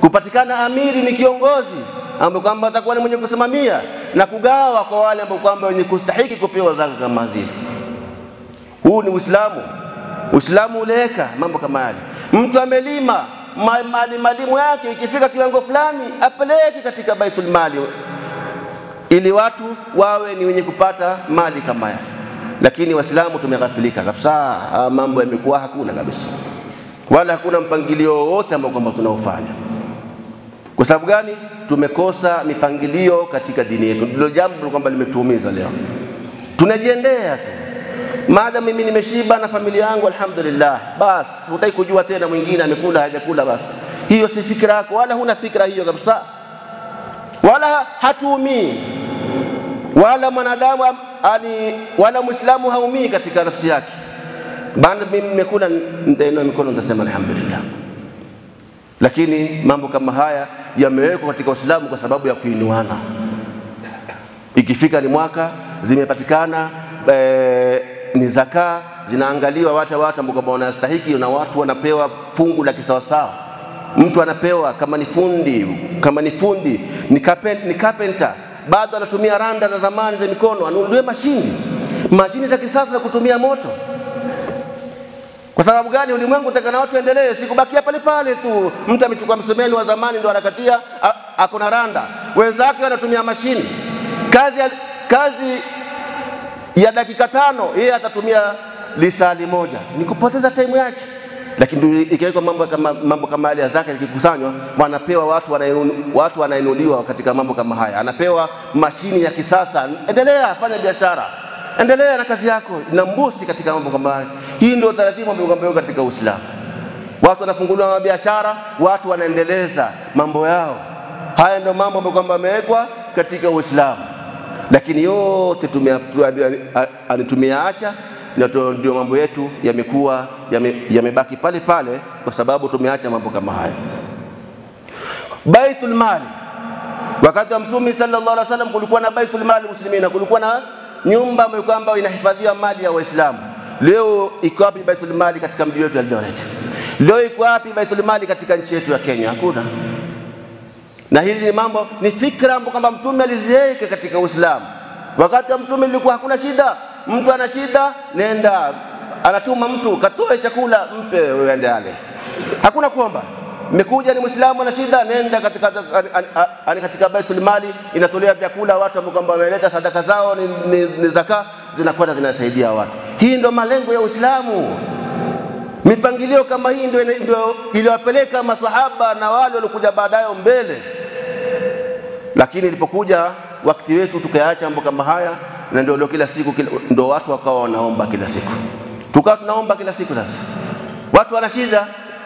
kupatikana amiri ni kiongozi ambaye kwamba atakuwa ni mwenye kusimamia na kugawa kwa wale ambao kwamba wenye kustahiki kupewa zaka kama zile. Huu ni Uislamu. Uislamu uleweka mambo kama yale. Mtu amelima ma- mali malimu yake ikifika kiwango fulani apeleke katika baitul mali ili watu wawe ni wenye kupata mali kama yale. Lakini Waislamu tumeghafilika kabisa, haya mambo yamekuwa hakuna kabisa, wala hakuna mpangilio wowote ambao kwamba tunaofanya. Kwa sababu gani? Tumekosa mipangilio katika dini yetu, ndilo jambo kwamba limetuumiza leo. Tunajiendea tu maadamu mimi nimeshiba na familia yangu alhamdulillah, basi hutaki kujua tena mwingine amekula hajakula. Basi hiyo si fikra yako, wala huna fikra hiyo kabisa, wala hatuumii, wala mwanadamu am- ani, wala mwislamu haumii katika nafsi yake. Bana, mimi nimekula, nitainua mikono nitasema alhamdulillah. Lakini mambo kama haya yamewekwa katika Uislamu kwa sababu ya kuinuana. Ikifika ni mwaka zimepatikana e, ni zaka zinaangaliwa watu watu ambao kwamba wanastahiki, na watu wanapewa fungu la kisawasawa. Mtu anapewa kama ni fundi, kama ni fundi ni carpenter, ni carpenter bado anatumia randa za zamani za mikono, anunuliwe mashini mashini za kisasa za kutumia moto. Kwa sababu gani? Ulimwengu utaka na watu endelee, sikubakia pale pale tu. Mtu amechukua msumeni wa zamani ndo anakatia, a- ako na randa, wenzake wanatumia mashini. Kazi ya, kazi ya dakika tano yeye atatumia lisali moja, ni kupoteza time yake. Lakini ndio ikiwekwa mambo kama mambo kama yale ya zaka yakikusanywa, wanapewa watu wanainu, watu wanainuliwa katika mambo kama haya, anapewa mashini ya kisasa. Endelea fanya biashara, endelea na kazi yako, ina boost katika mambo kama haya. Hii ndio taratibu ambayo kwamba iko katika Uislamu. Watu wanafunguliwa biashara, watu wanaendeleza mambo yao. Haya ndio mambo ambayo kwamba yamewekwa katika Uislamu lakini yote tumea- tu- ani- ani- tumeyaacha na tu- ndio mambo yetu yamekuwa yame- yamebaki pale pale kwa sababu tumeacha mambo kama haya. Baitul mali, wakati wa Mtume sallallahu alaihi wasallam kulikuwa na baitul mali muslimina, kulikuwa na nyumba ambayo kwamba inahifadhiwa mali ya Waislamu. Leo iko wapi baitul mali katika mji wetu Eldoret? Leo iko wapi baitul mali katika nchi yetu ya Kenya? Hakuna na hili ni mambo ni fikra ambapo kwamba mtume aliziweka katika Uislamu. Wakati wa mtume ilikuwa hakuna shida, mtu ana shida, nenda anatuma mtu katoe chakula mpe uende ale, hakuna kuomba. Mmekuja ni Muislamu ana shida, nenda katika, ani- ani- ani- katika Baitul Mali inatolea vyakula watu ambao kwamba wameleta sadaka zao ni, ni, ni zaka zinakwenda zinasaidia watu. Hii ndio malengo ya Uislamu. Mipangilio kama hii ndio ndio iliwapeleka maswahaba na wale waliokuja baadaye mbele, lakini ilipokuja wakati wetu tukayaacha mambo kama haya, na ndio leo kila siku kila, ndio watu wakawa wanaomba kila siku, tukawa tunaomba kila siku. Sasa watu wana shida,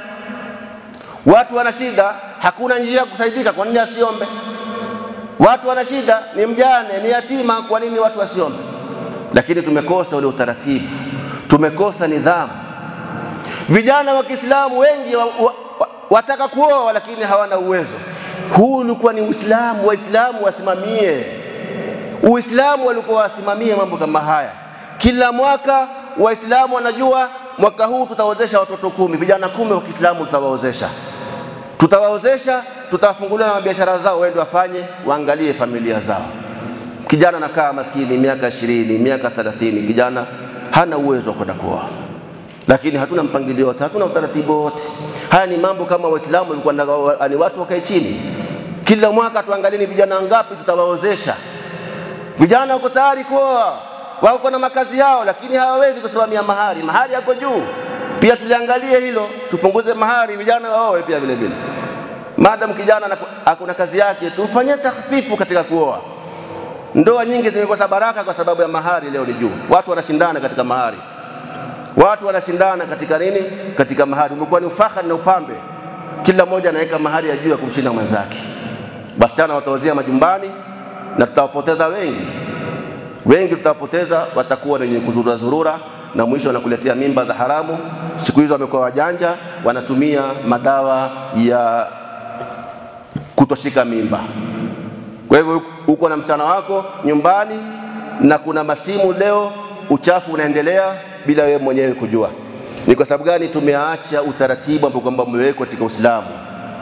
watu wana shida, hakuna njia ya kusaidika. Kwa nini asiombe? Watu wana shida, ni mjane, ni yatima, kwa nini watu wasiombe? Lakini tumekosa ule utaratibu, tumekosa nidhamu. Vijana wa Kiislamu wengi wa, wa, wa, wataka kuoa lakini hawana uwezo. Huu ulikuwa ni Uislamu, Waislamu wasimamie Uislamu, walikuwa wasimamie mambo kama haya. Kila mwaka Waislamu wanajua mwaka huu tutaozesha watoto kumi, vijana kumi wa Kiislamu tutawaozesha, tutawaozesha, tutawafungulia na biashara zao, waende wafanye, waangalie familia zao. Kijana anakaa maskini miaka ishirini, miaka thelathini, kijana hana uwezo wa kwenda kuoa lakini hatuna mpangilio wote, hatuna utaratibu wote. Haya ni mambo kama Waislamu walikuwa ni watu wakae chini, kila mwaka tuangalie ni vijana ngapi tutawaozesha. Vijana wako tayari kuoa, wako na makazi yao, lakini hawawezi kusimamia mahari. Mahari yako juu, pia tuliangalie hilo, tupunguze mahari, vijana waoe pia vile vile. Madam kijana hakuna kazi yake, tumfanyie takhfifu katika kuoa. Ndoa nyingi zimekosa baraka kwa sababu ya mahari. Leo ni juu, watu wanashindana katika mahari watu wanashindana katika nini? Katika mahari. Umekuwa ni ufahari na upambe, kila mmoja anaweka mahari ya juu ya kumshinda mwenzake. Wasichana wataozea majumbani na tutawapoteza wengi, wengi tutawapoteza, watakuwa wenye kuzurura zurura na mwisho wanakuletea mimba za haramu. Siku hizo wamekuwa wajanja, wanatumia madawa ya kutoshika mimba. Kwa hivyo uko na msichana wako nyumbani na kuna masimu leo, uchafu unaendelea bila wewe mwenyewe kujua. Ni kwa sababu gani? Tumeacha utaratibu ambao kwamba umewekwa katika Uislamu.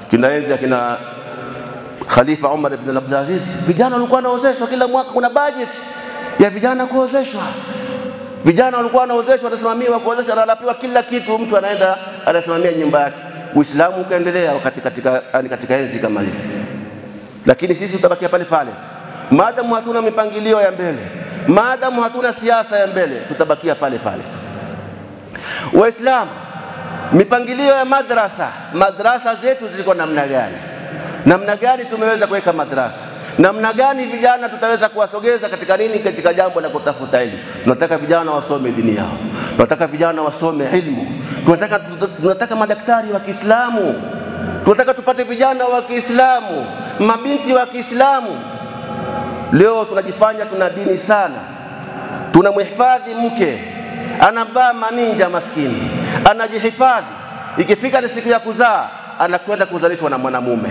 kinaenzi akina Khalifa Umar ibn Abdul Aziz, vijana walikuwa wanaozeshwa kila mwaka, kuna budget ya vijana kuozeshwa. Vijana walikuwa wanaozeshwa, wanasimamiwa kuozeshwa, wanalapiwa kila kitu, mtu anaenda anasimamia nyumba yake. Uislamu ukaendelea wakati katika, yani katika enzi kama hizi, lakini sisi tutabakia pale pale maadamu hatuna mipangilio ya mbele, maadamu hatuna siasa ya mbele, tutabakia pale pale tu. Waislamu, mipangilio ya madrasa, madrasa zetu zilikuwa namna gani? Namna gani tumeweza kuweka madrasa? Namna gani vijana tutaweza kuwasogeza katika nini? Katika jambo la kutafuta elimu. Tunataka vijana wasome dini yao, tunataka vijana wasome ilmu, tunataka, tunataka madaktari wa Kiislamu, tunataka tupate vijana wa Kiislamu, mabinti wa Kiislamu. Leo tunajifanya tuna dini sana, tunamhifadhi mke anavaa maninja, maskini anajihifadhi, ikifika ni siku ya kuzaa anakwenda kuzalishwa na mwanamume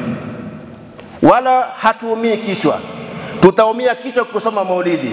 wala hatuumii kichwa. Tutaumia kichwa kusoma maulidi,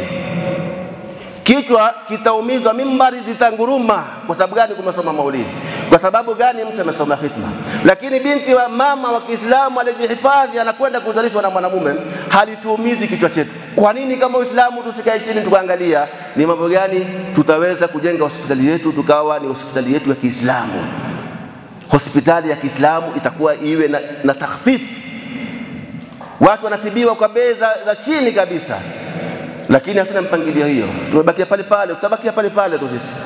kichwa kitaumizwa, mimbari zitanguruma. Kwa sababu gani? Kumesoma maulidi. Kwa sababu gani? Mtu amesoma fitna. Lakini binti wa mama wa Kiislamu alijihifadhi, anakwenda kuzalishwa na mwanamume, halituumizi kichwa chetu. Kwa nini kama Uislamu tusikae chini tukaangalia ni mambo gani tutaweza kujenga hospitali yetu tukawa ni hospitali yetu ya Kiislamu? Hospitali ya Kiislamu itakuwa iwe na, na takhfifu watu wanatibiwa kwa bei za, za chini kabisa, lakini hatuna mpangilio hiyo. Tumebakia pale pale, tutabakia pale pale tu sisi,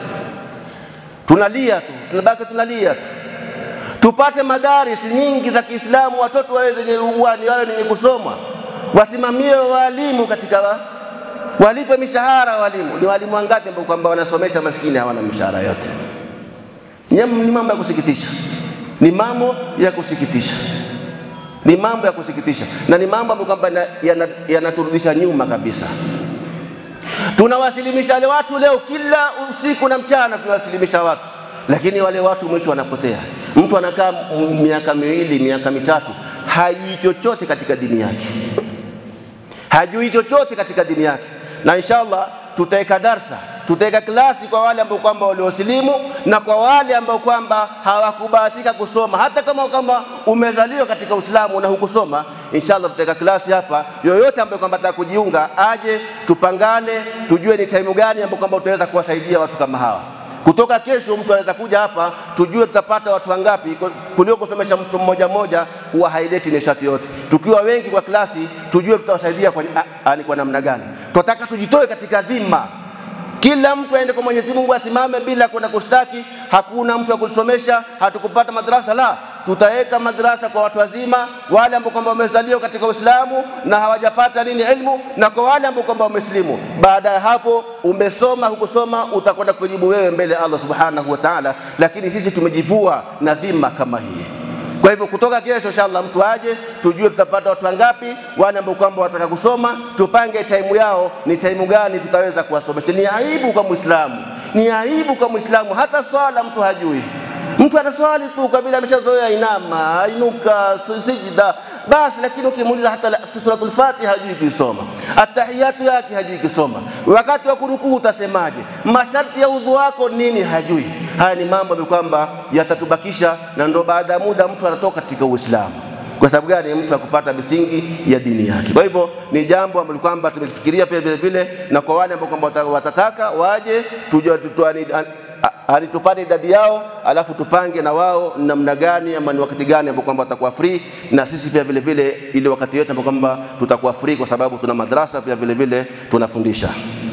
tunalia tu, tunabaki tunalia tu. Tupate madarisi nyingi za Kiislamu, watoto wawe zenye uwani, wawe wenye kusoma, wasimamiwe walimu katika wa, walipe mishahara walimu. Ni walimu wangapi ambao kwamba wanasomesha maskini hawana mishahara yote? Ni mambo ya kusikitisha, ni mambo ya kusikitisha ni mambo ya kusikitisha na ni mambo ambayo kwamba yanaturudisha yana nyuma kabisa. Tunawasilimisha wale watu leo, kila usiku na mchana tunawasilimisha watu, lakini wale watu mwisho wanapotea. Mtu anakaa miaka miwili, miaka mitatu, hajui chochote katika dini yake, hajui chochote katika dini yake, na inshallah tutaweka darsa tutaweka klasi kwa wale ambao kwamba waliosilimu na kwa wale ambao kwamba hawakubahatika kusoma. Hata kama kwamba umezaliwa katika Uislamu na hukusoma, inshallah tutaweka klasi hapa. Yoyote ambaye kwamba ataka kujiunga aje, tupangane, tujue ni time gani ambayo kwamba utaweza kuwasaidia watu kama hawa. Kutoka kesho mtu anaweza kuja hapa, tujue tutapata watu wangapi. Kuliko kusomesha mtu mmoja mmoja, huwa haileti nishati yote. Tukiwa wengi kwa klasi, tujue tutawasaidia kwa, ani kwa namna gani. Tunataka tujitoe katika dhima kila mtu aende kwa Mwenyezi Mungu, asimame bila kwenda kushtaki. Hakuna mtu wa kusomesha, hatukupata madrasa. La, tutaweka madrasa kwa watu wazima, wale ambao kwamba wamezaliwa katika Uislamu na hawajapata nini ilmu, na kwa wale ambao kwamba wamesilimu. Baada ya hapo, umesoma hukusoma, utakwenda kujibu wewe mbele ya Allah subhanahu wa ta'ala. Lakini sisi tumejivua na dhima kama hii. Kwa hivyo kutoka kesho inshallah mtu aje, tujue tutapata watu wangapi, wale ambao kwamba wataka kusoma, tupange taimu yao, ni taimu gani tutaweza kuwasomesha. Ni aibu kwa Muislamu, ni aibu kwa Muislamu, hata swala mtu hajui. Mtu anaswali tu kabila ameshazoea, inama, inuka, sijida basi, lakini ukimuuliza hata suratul Fatiha hajui kuisoma, atahiyatu yake hajui kusoma, wakati wa kurukuu utasemaje, masharti ya udhu wako nini, hajui. Haya ni mambo ambayo kwamba yatatubakisha, na ndo baada ya muda mtu anatoka katika Uislamu. Kwa sababu gani? Mtu akupata misingi ya dini yake. Kwa hivyo ni jambo ambalo kwamba tumefikiria pia vile vile, na kwa wale ambao kwamba watataka waje tujue hadi tupate idadi yao, alafu tupange na wao namna gani ama ni wakati gani ambao kwamba watakuwa free, na sisi pia vile vile ile wakati yote ambao kwamba tutakuwa free, kwa sababu tuna madrasa pia vile vile tunafundisha.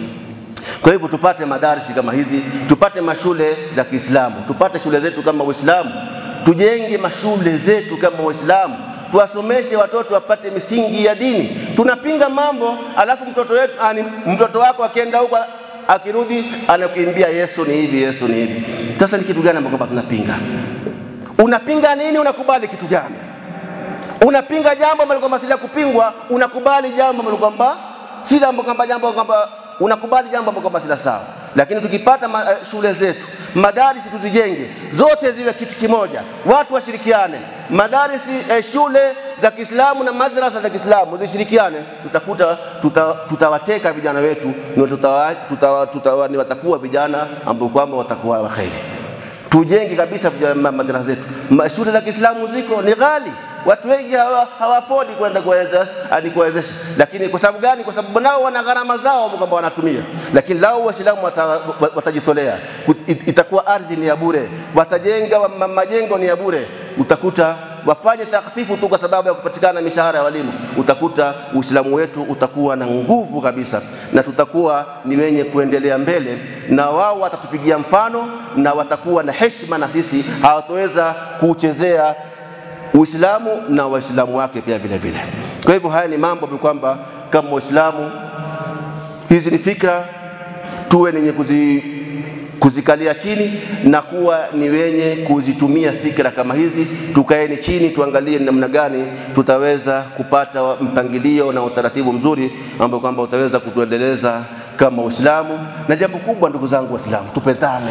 Kwa hivyo tupate madarisi kama hizi, tupate mashule za Kiislamu, tupate shule zetu kama Waislamu, tujenge mashule zetu kama Waislamu, tuwasomeshe watoto wapate misingi ya dini. Tunapinga mambo alafu mtoto wetu, ani, mtoto wako akienda huko akirudi anakuimbia Yesu ni hivi, Yesu ni hivi. Sasa ni kitu gani ambacho tunapinga? Unapinga nini? Unakubali kitu gani? Unapinga jambo ambalo kwamba si la kupingwa, unakubali jambo ambalo kwamba si la kwamba jambo kwamba unakubali jambo ambalo kwamba si la sawa. Lakini tukipata ma, uh, shule zetu madarisi tuzijenge zote ziwe kitu kimoja, watu washirikiane, madarisi eh, shule za Kiislamu na madrasa za Kiislamu zishirikiane, tutakuta tutawateka tuta vijana wetu ni tuta, tuta, tuta, ni watakuwa vijana ambao kwamba watakuwa waheri. tujenge kabisa madrasa zetu. Shule za Kiislamu ziko ni ghali, watu wengi hawafodi hawa kwenda kuwezesha kuwezesha, lakini kwa sababu gani? Kwa sababu nao wana gharama zao kwamba wanatumia, lakini lao Waislamu watajitolea, itakuwa ardhi ni ya bure, watajenga majengo ni ya bure, utakuta wafanye takhfifu tu kwa sababu ya kupatikana mishahara ya walimu, utakuta Uislamu wetu utakuwa na nguvu kabisa, na tutakuwa ni wenye kuendelea mbele, na wao watatupigia mfano na watakuwa na heshima na sisi, hawatoweza kuchezea Uislamu na Waislamu wake pia vile vile. Kwa hivyo haya ni mambo kwamba kama Waislamu, hizi ni fikra, tuwe nenye kuzi kuzikalia chini na kuwa ni wenye kuzitumia fikra kama hizi. Tukaeni chini tuangalie namna gani tutaweza kupata mpangilio na utaratibu mzuri ambao kwamba utaweza kutuendeleza kama Uislamu. Na jambo kubwa, ndugu zangu Waislamu, tupendane.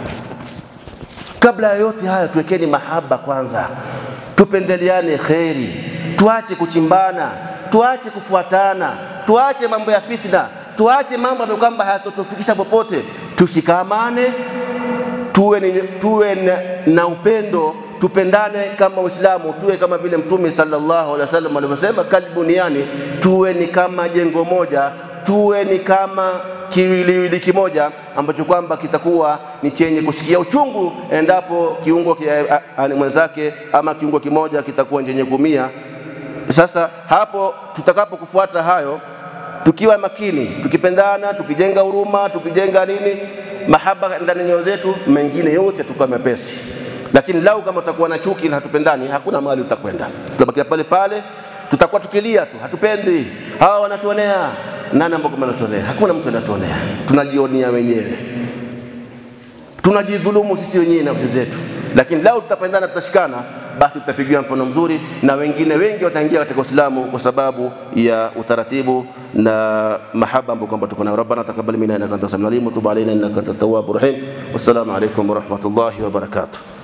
Kabla ya yote haya, tuwekeni mahaba kwanza, tupendeleane kheri, tuache kuchimbana, tuache kufuatana, tuache mambo ya fitna, tuache mambo ambayo kwamba hayatotufikisha popote tushikamane, tuwe, ni, tuwe na, na upendo, tupendane kama Uislamu, tuwe kama vile Mtume sallallahu alaihi wasallam alivyosema, kalbuniani, tuwe ni kama jengo moja, tuwe ni kama kiwiliwili kimoja ambacho kwamba kitakuwa ni chenye kusikia uchungu endapo kiungo kia, mwenzake ama kiungo kimoja kitakuwa chenye kumia. Sasa hapo tutakapokufuata hayo tukiwa makini, tukipendana, tukijenga huruma, tukijenga nini, mahaba ndani ya nyoyo zetu, mengine yote tukawa mepesi. Lakini lau kama tutakuwa na chuki na hatupendani, hakuna mahali tutakwenda, tutabakia pale pale, tutakuwa tukilia tu, hatupendi, hawa wanatuonea. Nani ambao kama anatuonea? Hakuna mtu anatuonea, tunajionea wenyewe, tunajidhulumu sisi wenyewe nafsi zetu. Lakini lau tutapendana, tutashikana basi tutapigiwa mfano mzuri na wengine wengi wataingia katika Uislamu kwa sababu ya utaratibu na mahaba ambayo kwamba tuko nayo. Rabbana taqabbal minna innaka antas samiul alim wa tub alaina innaka antat tawwabur rahim. Wassalamu alaykum wa rahmatullahi wa barakatuh.